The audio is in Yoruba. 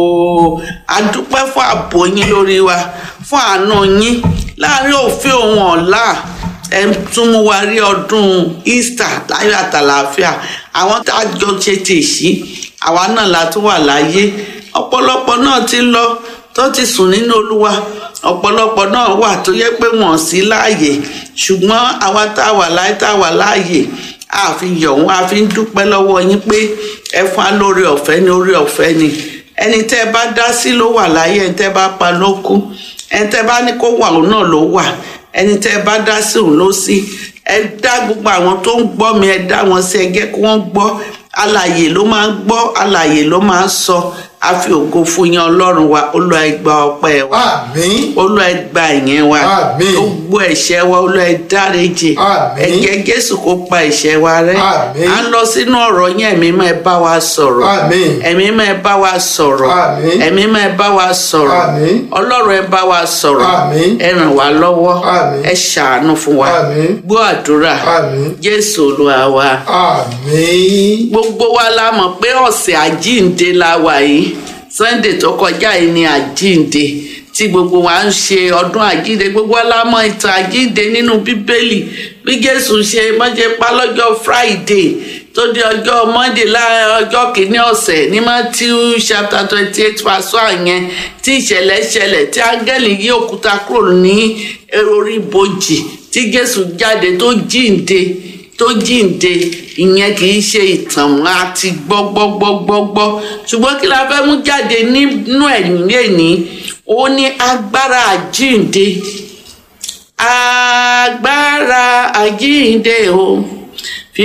o a dúpẹ́ fún ààbò yín lórí wa fún àánú yín láàrin òfin òun ọ̀la ẹ tún mú wa rí ọdún Easter láyọ̀ àtàlàáfíà àwọn tá a jọ ṣe tèṣí àwa náà la tún wà láyé ọ̀pọ̀lọpọ̀ náà ti lọ tó ti sùn nínú Olúwa ọ̀pọ̀lọpọ̀ náà wà tó yẹ pé wọ́n sí láàyè ṣùgbọ́n àwa tá a wà láyé tá a wà láàyè a fi yọ̀ wọ́n a fi ń dúpẹ́ lọ́wọ́ yín pé ẹ fún wa lórí ọ̀fẹ́ ní orí ọ̀fẹ́ ni ẹni tẹ́ ẹ bá dá sí ló wà láyé ẹni tẹ́ ẹ bá pa ló kú ẹni tẹ́ ẹ bá ní kó wà òun náà ló wà ẹni tẹ́ ẹ bá dá sí òun ló sí ẹ dá gbogbo àwọn tó ń gbọ́ mi ẹ dá wọn sí ẹ jẹ́ kí wọ́n gbọ́ alàyè ló máa ń gbọ́ alàyè ló máa ń sọ a fi ògo fún yín ọlọ́run wa olúwa ẹ gba ọpẹ́ wa àmín olúwa ẹ gba ìyẹn wa Àmín. gbogbo ẹ̀ṣẹ̀ wa olúwa ẹ dáríjì Àmín. ẹ̀jẹ̀ jésù kó pa ẹ̀ṣẹ̀ wa rẹ́ Àmín. à ń lọ sínú ọ̀rọ̀ yín ẹ̀mí máa ẹ bá wa sọ̀rọ̀ Àmín. ẹ̀mí máa ẹ bá wa sọ̀rọ̀ Àmín. ẹ̀mí máa ẹ bá wa sọ̀rọ̀ Àmín. ọlọ́run ẹ bá wa sọ̀rọ̀ Àmín. ẹ ràn wá lọ́wọ́ Àmín. ẹ ṣàánú fún wa Àmín. gbọ́ àdúrà Àmín. jésù olúwa wa àmín gbogbo wa la mọ̀ pé ọ̀sẹ̀ àjíǹde la wà yìí sunday tó kọjá yìí ni àjíǹde tí gbogbo wa ń ṣe ọdún àjíǹde gbogbo wa la mọ̀ ìtàn àjíǹde nínú bíbélì bí jésù ṣe mọ́jẹ́ pa lọ́jọ́ friday tó di ọjọ́ monday láàrin ọjọ́ kìíní ọ̀sẹ̀ ní matthew chapter twenty eight verse one yẹn tí ìṣẹ̀lẹ̀ ṣẹlẹ̀ tí áńgẹ́lì yí òkúta kúrò ní orí ibojì tí jésù jáde tó jíǹde tó jíǹde ìyẹn kì í ṣe ìtàn mọ́ àti gbọ́gbọ́gbọ́gbọ́ ṣùgbọ́n kí la fẹ́ mú jáde nínú ẹ̀yìn lẹ́ni ó ní agbára àjíǹde agbára àjíǹde o